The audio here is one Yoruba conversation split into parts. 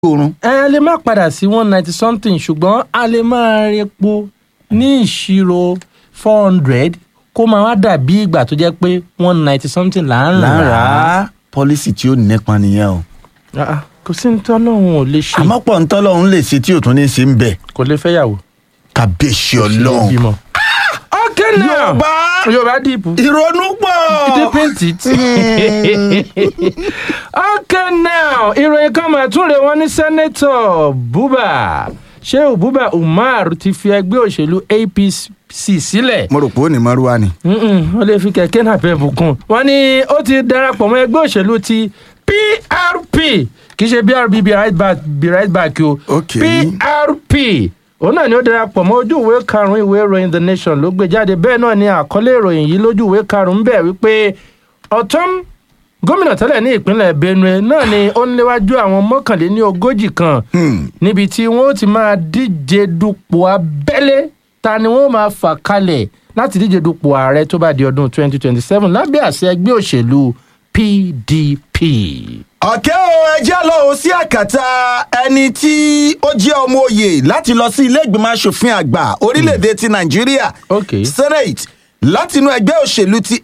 oorun. ẹ a lè má padà sí one ninety something ṣùgbọ́n a lè máa repo ní ìṣirò four hundred kó máa wá dàbí ìgbà tó jẹ́ pé one ninety something là ń rà á. lára pọ́lísì tí ó nípa nìyẹn o. Ah, ah, kò sí ní tọ́lọ́hún ò lè ṣe àmọ́ pọ̀ ń tọ́lọ́run lè ṣe tí ò tún ní ṣe ń bẹ̀. kò lè fẹ́yàwó. kàbíyèsí kò sí ní ọlọ́run. bímọ. ok now yorùbá yorùbá dìbò. ìrònú pọ̀. deepen it. okay now ìròyìn kan máa tún rè wọ́n ní sẹ́nẹ́tọ̀ buba sheu buba umar ti fi ẹgbẹ́ òṣèlú apc sílẹ̀ mo rò pé ó ní mọ́rúwá ni. Mm-mm, wọ́n lè fi kẹ̀kẹ́ náà bẹ́ẹ̀ bùkún. wọ́n ní ó ti darapọ̀ mọ́ ẹgbẹ́ òṣèlú ti prp kì í ṣe brb be right back be right back o Ok. prp òun náà ni ó darapọ̀ mọ́ ojú ìwé karùn-ún ìwé ìròyìn the nation ló gbé jáde bẹ́ẹ̀ náà ni àkọlé ìròyìn yìí lójú ìwé karùn-ún bẹ̀ wípé ọ̀tún gómìnà tẹ́lẹ̀ ní ìpínlẹ̀ benue náà ni ó ń léwájú àwọn mọ́kànléní ogójì kan Hmm. níbi tí wọ́n ó ti máa díje dupò abẹ́lé ta ni wọ́n máa fà kalẹ̀ láti díje dupò ààrẹ tó bá di ọdún 2027 lábẹ́ àṣẹ ẹgbẹ́ òṣèlú pdp. ọ̀kẹ́ o ẹjẹ́ lọ o sí àkàtà ẹni tí ó jẹ́ ọmọ oyè láti lọ sí ilé ìgbìmọ̀ asòfin àgbà orílẹ̀-èdè ti nàìjíríà Ok. senate látinú ẹgbẹ́ òṣèlú ti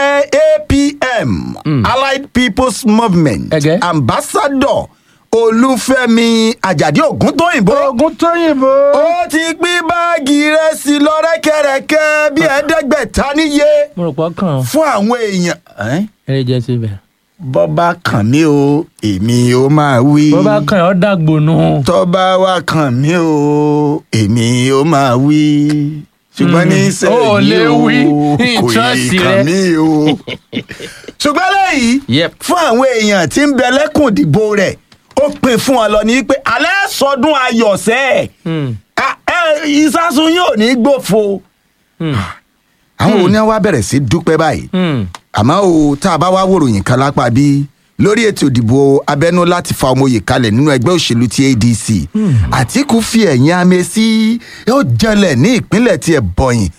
apm allied people's movement Ẹgẹ́. ambassador olúfẹ́mi àjàdí ògúntóyìnbó ogun tó yìnbó. ó ti pín báàgì rẹsì lọ rẹ́kẹrẹ́kẹ́ bí ẹ̀ẹ́dẹ́gbẹ̀ta níye mo rò pọ̀ kàn fún àwọn èèyàn. Ẹ́n? ẹ̀rẹ́ jẹ́ síbẹ̀. bọ́ bá kàn mí o èmi ó máa wí. bó bá kàn ọ́ dàgbò nù. tó bá wá kàn mí o èmi ó máa wí. ṣùgbọ́n ní Mm. sẹ́yìn Ó lè wí. kò Trust yí rẹ. kàn mí o. ṣùgbọ́n lẹ́yìn Yep. fún àwọn èèyàn tí ń bẹ lẹ́kùn ìdìbò rẹ̀ ó pè fún wọn lọ ní pé alẹ́ sọdún ayọ̀ sẹ́ẹ̀ Hmm. ìsásùn yóò ní gbòfo. Hmm. àwọn òní wa bẹ̀rẹ̀ sí dúpẹ́ báyìí Hmm. àmọ́ o tá a bá wá wòròyìn kan lápá bí lórí ètò ìdìbò abẹ́nú láti fa ọmọye kalẹ̀ nínú ẹgbẹ́ òṣèlú ti adc àtìkù fi ẹ̀yìn amẹ́ sí yóò jẹlẹ̀ ní ìpínlẹ̀ tí ẹ̀ bọ̀yìn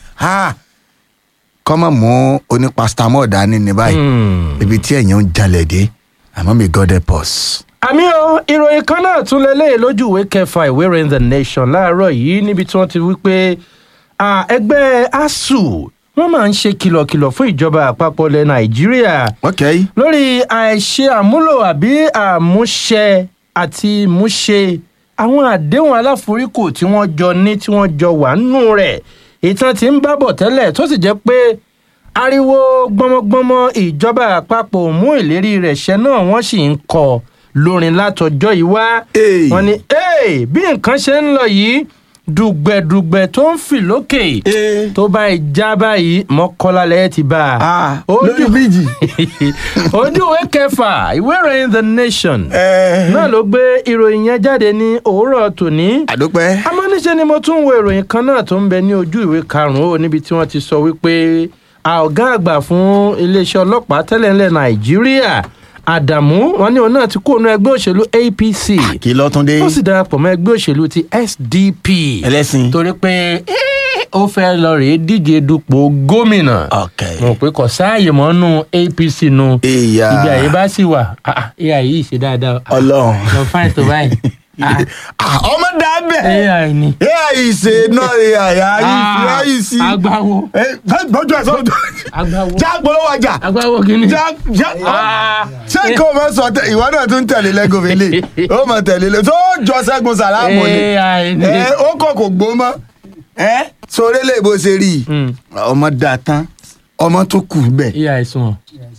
kọ́mọ̀ mú onípastamọ́ dání ní báyìí Hmm. ibi tí ẹ̀yìn ń jalè dé àmọ́ mi god help us. àmì o ìròyìn kan náà tún lélẹ́yìn lójú ìwé kẹfà ìwé ìròyìn the nation láàárọ̀ yìí níbi tí wọ́n ti wí pé à, ẹgbẹ́ asuu wọ́n máa ń ṣe kìlọ̀kìlọ̀ fún ìjọba àpapọ̀ ilẹ̀ nàìjíríà ok lórí àìṣe àmúlò àbí àmúṣẹ àti múṣe àwọn àdéhùn aláforíkò tí wọ́n jọ ní tí wọ́n jọ wà nínú rẹ̀ ìtàn tí ń bábọ̀ tẹ́lẹ̀ tó sì jẹ́ pé ariwo gbọmọgbọmọ ìjọba àpapọ̀ ò mú ìlérí rẹ̀ ṣẹ náà wọ́n sì ń kọ lórin látọjọ́ yìí wá Hey. wọ́n ní "Hey, bí nǹkan ṣe ń lọ yìí dùgbẹ̀dùgbẹ̀ tó ń fì lókè Eh. tó bá ìjà báyìí mọ́kànlá lẹ́yìn ti bá a Ah, Ojú- lórí bíríìjì. ojú ìwé kẹfà ìwé ìròyìn the nation Eh. náà ló gbé ìròyìn yẹn jáde ní òwúrọ̀ tòní àdópẹ́. àmọ́ níṣẹ́ ni mo tún wo ìròyìn kan náà tó ń bẹ ní ojú ìwé karùn-ún ó níbi tí wọ́n ti sọ wípé a ọ̀gá àgbà fún iléeṣẹ́ ọlọ́pàá tẹ́lẹ̀ ńlẹ̀ nàìjíríà àdàmú wọn ní òun náà ti kó òun ẹgbẹ́ òṣèlú apc kí lọ́tún dé. ó sì darapọ̀ mọ́ ẹgbẹ́ òṣèlú ti sdp ẹlẹ́sìn. torí pé eh, ó fẹ́ lọ rèé díje dupò gómìnà ok. mo pé kò sáàyè mọ́ nù apc nù ìyá ibi àyè bá sì wà ah, ah, ai yìí ṣe dáadáa ọlọ́run. lọ fáìn tó báyìí Ah, Ah, ọmọ dábẹ́. ai ni ai ṣe náà ai ai ai sí. agbawo gbọ́dọ̀ ẹ̀ sọ́dọ̀. agbawo já polówó ọjà. agbawo kìíní. já já. Ah, ṣé kò mọ sọ tẹ ìwọ náà tún tẹ̀lé lẹ́gùn mi lè ó mọ tẹ̀lé lé tó jọ sẹ́gun sàlámù ni ai ni. ẹ ó kọ̀ kò gbó mọ́ ẹ sórí lè bó ṣe rí i Mm. ọmọ dà tán ọmọ tó kù bẹ́ẹ̀ ai sùn.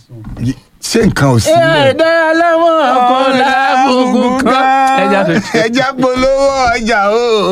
ṣé nǹkan ò sí ai dára láwọn ọkọ làbùkù kan. ẹja tó ṣe. ẹja polówó ọjà o.